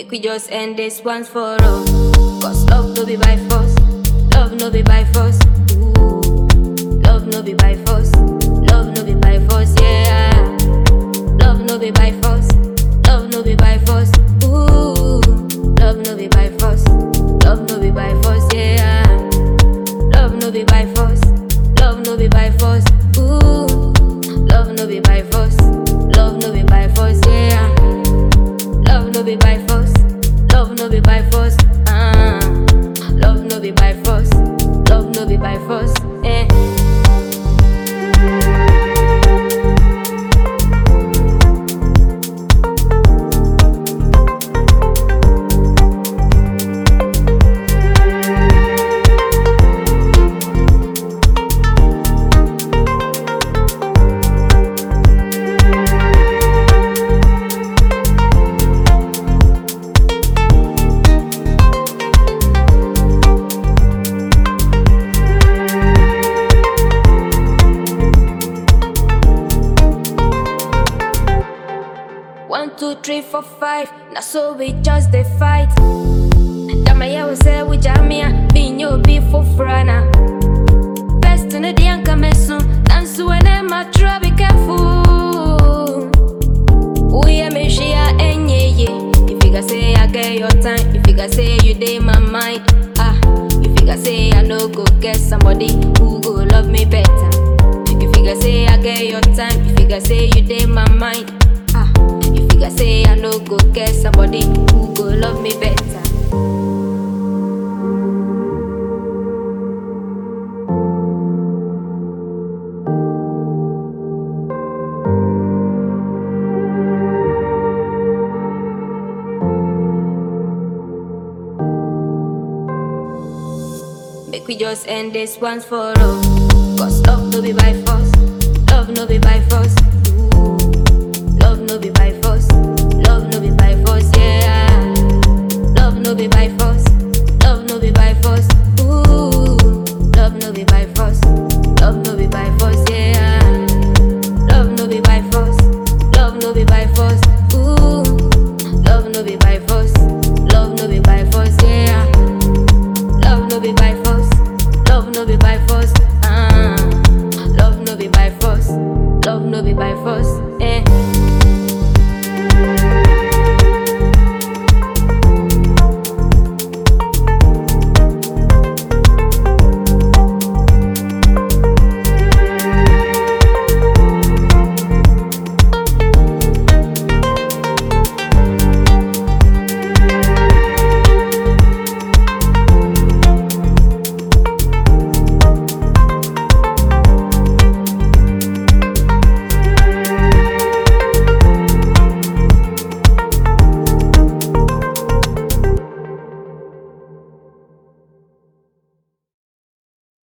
Make we just end this once for all. Cause love no be by force. Love no be by force. Ooh. Love no be by force. Love no be by force, yeah. Love no be by force. Love no be by force. Ooh. Love no be by force. Love no be by force, yeah. Love no be by force. Love no be by force. Ooh. Love no be by force. Love no be by force, yeah. Love no be by force. Love no be by force. Ah. Love no be by force. Love no be by force. Eh. One, two, three, four, five. Now so we just the fight. Jama ya we say we jamia. Binyo be for frana. Best in the dianka mesu. Dance when I'm a try be careful. We are me share enye ye. If you can say I get your time. If you can say you day my mind. Ah. If you can say I no go get somebody who go love me better. If you can say I get your time. If you can say you day my mind. Ah. If you can say I no go get somebody who go love me better. Make we just end this once for all. Cause love no be by force. Love no be by force. Ooh. Love no be by force. Love no be by force, yeah. Love no be by